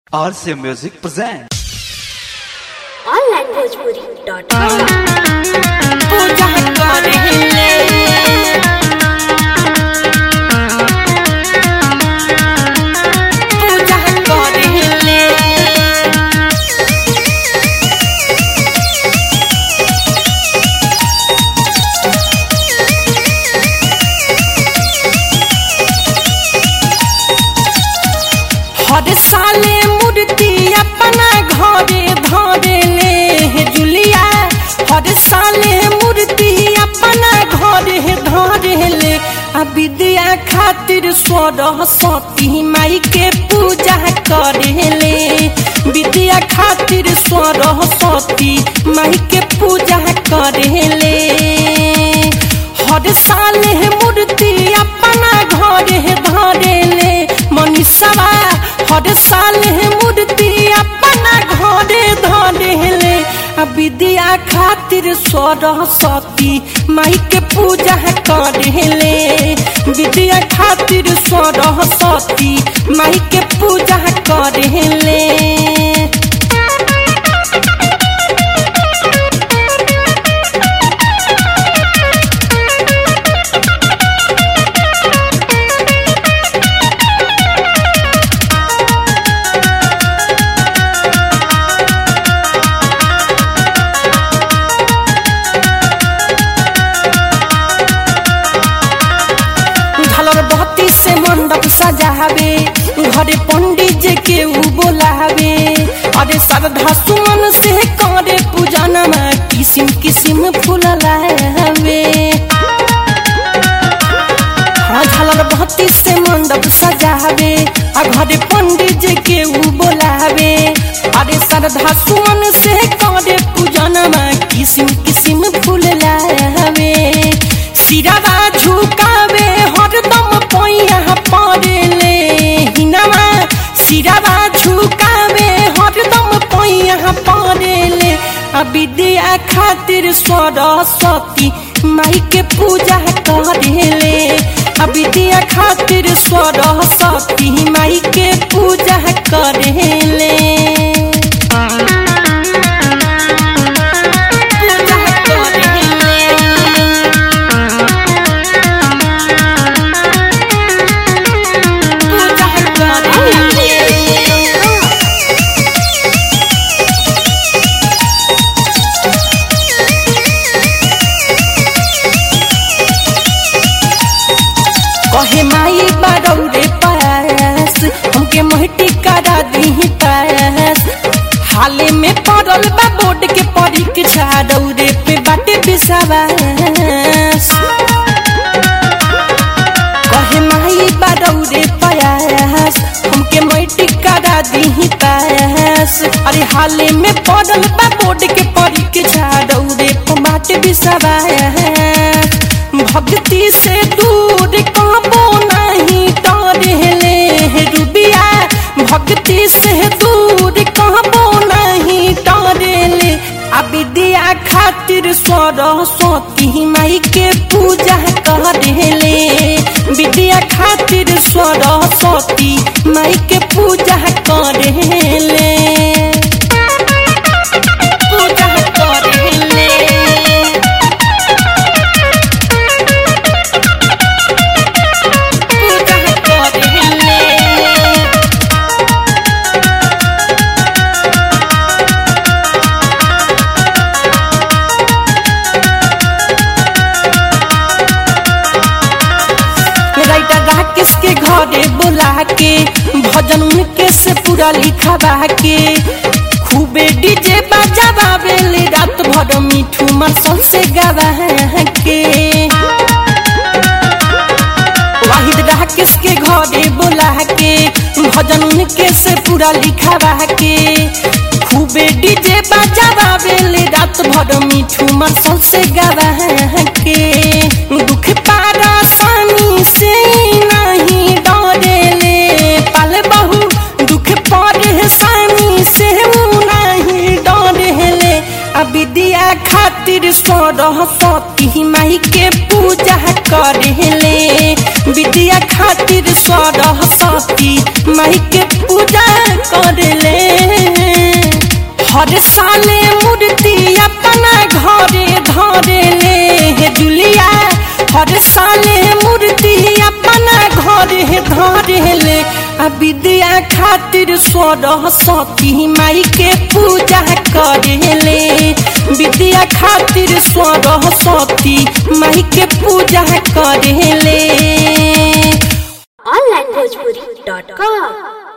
RCA Music presents. onlinebhojpuri.com पूजा करेले पूजा करेले हर साले मूर्ति अपना घरे धरेले हे जुलिया हर साले मूर्ति अपना घरे धरेले आ विद्या खातिर सरस्वती माई के पूजा करेले विद्या खातिर सरस्वती माई के पूजा करेले हर साल है मूर्ति अपना घर है धरेले मनीषवा हर साल है मूर्ति अपना घर धरेले आ विद्या खातिर सरस्वती माई के पूजा करेले विद्या खातिर सरस्वती माई के पूजा करेले झालर बत्ती से मंडप सजावे घरे पंडित जी के ऊ बोलावे अरे श्रद्धा सुमन से करे पूजन में किसिम किसिम फूल लावे हाँ झालर बत्ती से मंडप सजावे आ घरे पंडित जी के ऊ बोलावे अरे श्रद्धा सुमन से करे पूजन में किसिम किसिम फूल लावे सिरावा झुकावे हरदम पैया पड़ेले हिनावा सिरावा झुकावे हरदम पैया पड़ेले आ विद्या खातिर सरस्वती माई के पूजा करेले आ विद्या खातिर सरस्वती माई के पूजा करेले पूजा करेले पूजा करेले कहे माई बरौरे पास हमके मोहटी करा दी पास हाले में पड़ल बा बोर्ड के परीक्षा रौरे पे बाटे विश्वास कहे माई बरौरे पास हमके मोहटी करा दी पास अरे हाले में पड़ल बा बोर्ड के परीक्षा रौरे पे बाटे विश्वास भक्ति से दूर काबो नहीं टरेले रुबिया भक्ति से दूर काबो नहीं टरेले आ विद्या खातिर सरस्वती माई के पूजा करेले विद्या खातिर सरस्वती माई के पूजा करेले पूजा करेले पूजा करेले राइटर राकेश के घरे बुला के भजन उनके से पूरा लिखवा के खूबे डीजे बजावे ले रात भर मिठू मसल से गवा के वाहिद राकेश के घरे बुला के भजन उनके से पूरा लिखवा के खूबे डीजे बजावे ले रात भर मिठू मसल से गवा के दुख पारा सानी से नहीं डरेले पल बहु दुख परेशानी से नहीं डरेले आ विद्या खातिर सरस्वती माई के पूजा करेले विद्या खातिर सरस्वती माई के पूजा करले हर साले मूर्ति अपना घरे धरेले हे दुलिया हर साले मूर्ति अपना घरे धरेले आ विद्या खातिर सरस्वती माई के पूजा करेले विद्या खातिर सरस्वती माई के पूजा करेले onlinebhojpuri.com